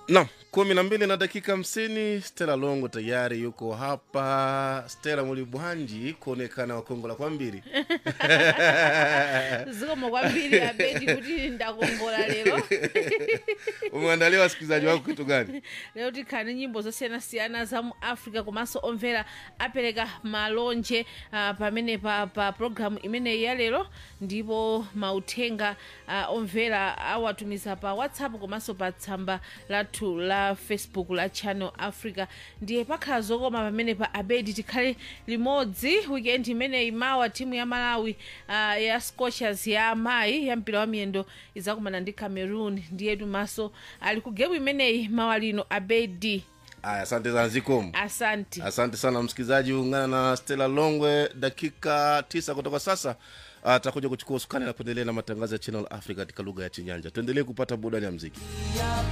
Naam, kumi na mbili na dakika hamsini. Stella Longo tayari yuko hapa. Stella Mulibwanji kuonekana wakongola kwa mbili zikomo kwambiri abedi kuti ndakongola lero umeandalia wasikilizaji wako kitu gani? lero tikhani nyimbo zosiyanasiyana za mu africa komanso omvera apereka malonje uh, pamene pa, pa programu imeneyi ya lero ndipo mauthenga uh, omvera awatumiza pa whatsapp komanso pa tsamba lathu la facebook la channel africa ndiye pakhala zokoma pamene pa abedi tikhale limodzi weekend imeneyi mawa timu ya malawi uh, ya scochers ya amayi ya mpira wa miyendo izakumana ndi cameroon ndiyetu maso ali ku gemu imeneyi mawa lino abedi Aya, asante sana Zikomo. asante Asante sana msikilizaji, ungana na Stella Longwe dakika tisa kutoka sasa. Atakuja kuchukua usukani na kuendelea na matangazo ya Channel Africa katika lugha ya Chinyanja. Tuendelee kupata burudani ya mziki.